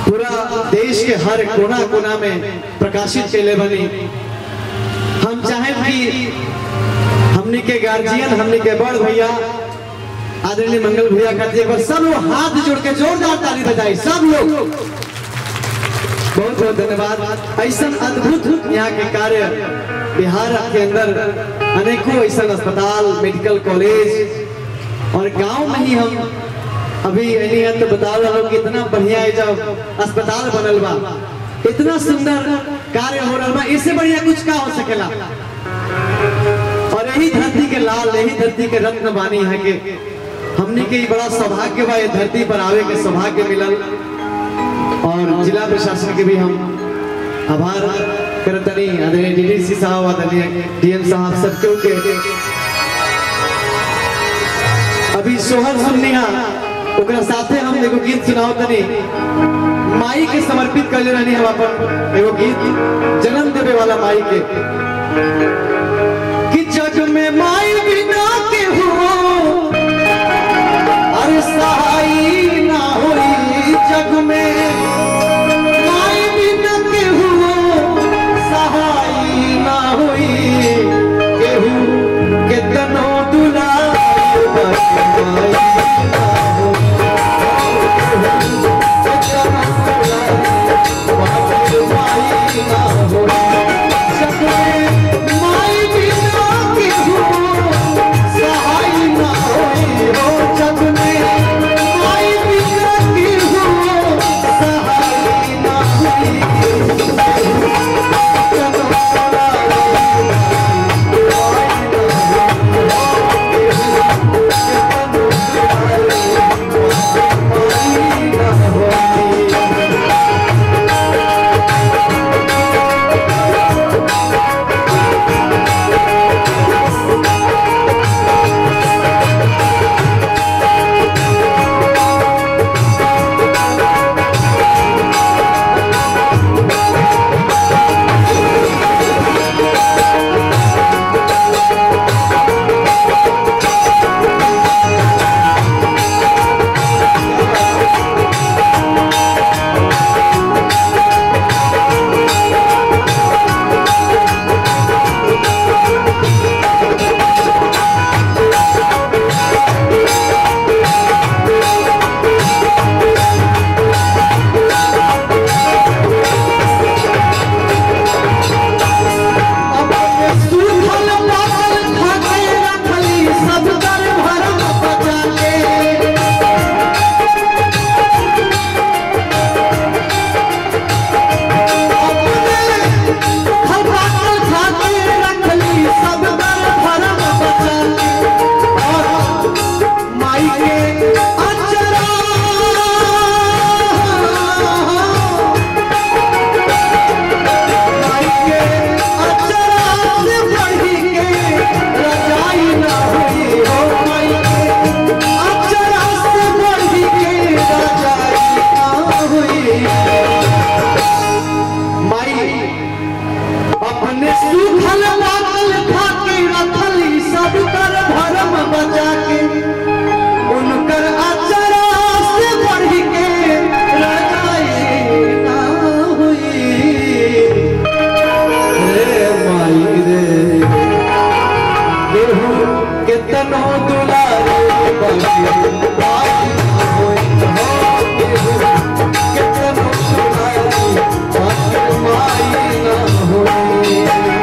पूरा देश के हर कोना कोना में प्रकाशित कैले बनी हम चाहे कि हमनी के गार्जियन हमनी के बड़ भैया आदरणीय मंगल भैया खातिर एक बार सब लोग हाथ जोड़ के जोरदार ताली बजाई सब लोग बहुत बहुत धन्यवाद ऐसा अद्भुत यहाँ के कार्य बिहार के अंदर अनेकों ऐसा अस्पताल मेडिकल कॉलेज और गांव में ही हम अभी एनी तो बता रहा हूँ कि इतना बढ़िया है जब अस्पताल बनल बा इतना सुंदर कार्य हो रहा बा इससे बढ़िया कुछ का हो सकेला और यही धरती के लाल यही धरती के रत्न बानी है के हमने के ई बड़ा सौभाग्य बा ये धरती पर आवे के सौभाग्य मिलल और जिला प्रशासन के भी हम आभार करतनी आदरणीय डीडीसी साहब आदरणीय डीएम साहब सबके के अभी सोहर सुननिहा ओकरा साथे हम एगो गीत सुनाओ तनी माई के समर्पित कर रहनी हम अपन एगो गीत जन्म देवे वाला माई के कि जग में माई बिना के हो अरे सहाई ना होई जग में माई बिना के हो सहाई ना होई केहू केतनो दुलार बाटे माई ना होई। केतनो दुलार बाटे माई ना होई। जग में माई बिना के हो सहाय ना होई हो जग में माई बिना के हो सहाय ना होई अपने सूखल पाकल खाके रखली सब कर भरम बचा के अपने सूखल पाकल खाके रखली सब कर भरम बचा के और माई के अचरा माई के अचरा से बढ़ी के रजाई ना हुई हो माई के अचरा से बढ़ी के रजाई ना हुई माई अपने सूखल पाकल खाके रखली सब कर भरम बचा के उनकर अचरा से बढ़ी के रजाई ना हुई रे माई रे केहू केतनो दुलारे बाकी माई ना होई हो केहू केतनो दुलारे बाकी माई ना होई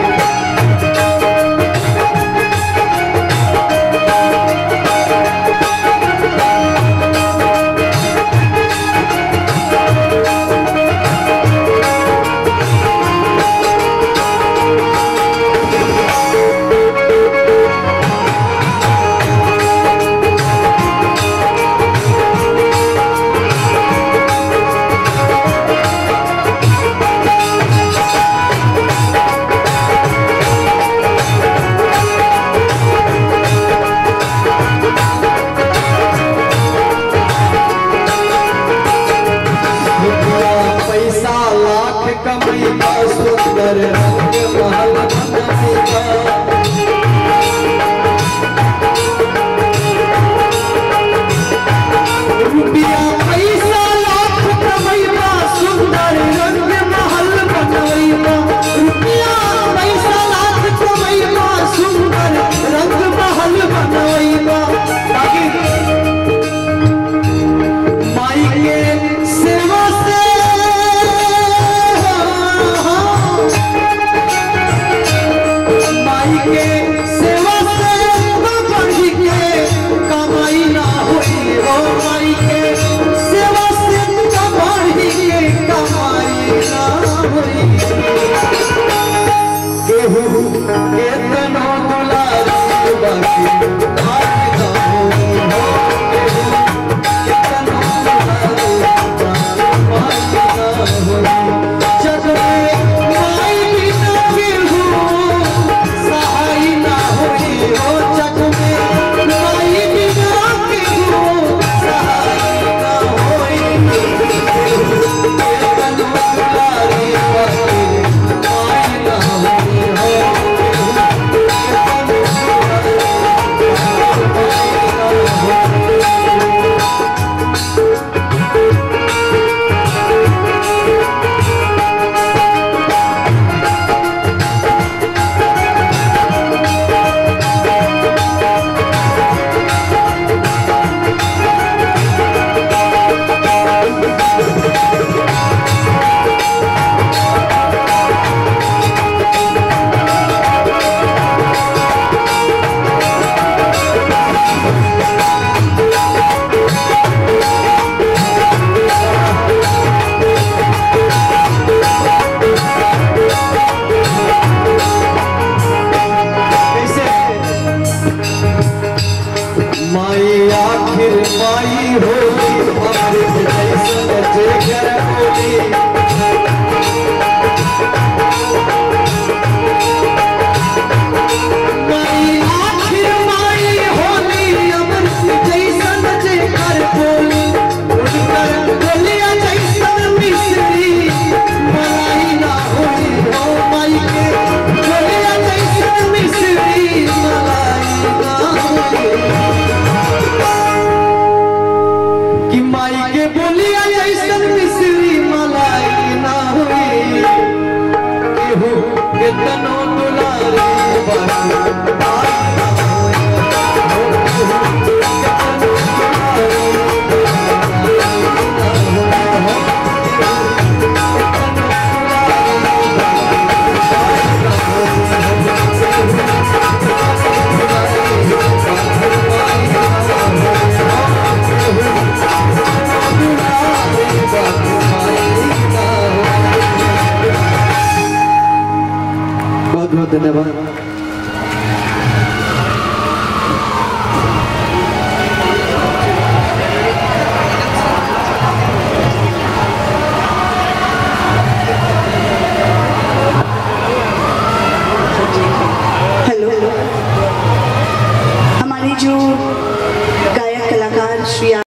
रुपया पैसा लाख कमैया सुंदर रंग महल बनैया रुपया पैसा लाख कमैया कितनो दुलारे बाकी भाई ना बहुत बहुत धन्यवाद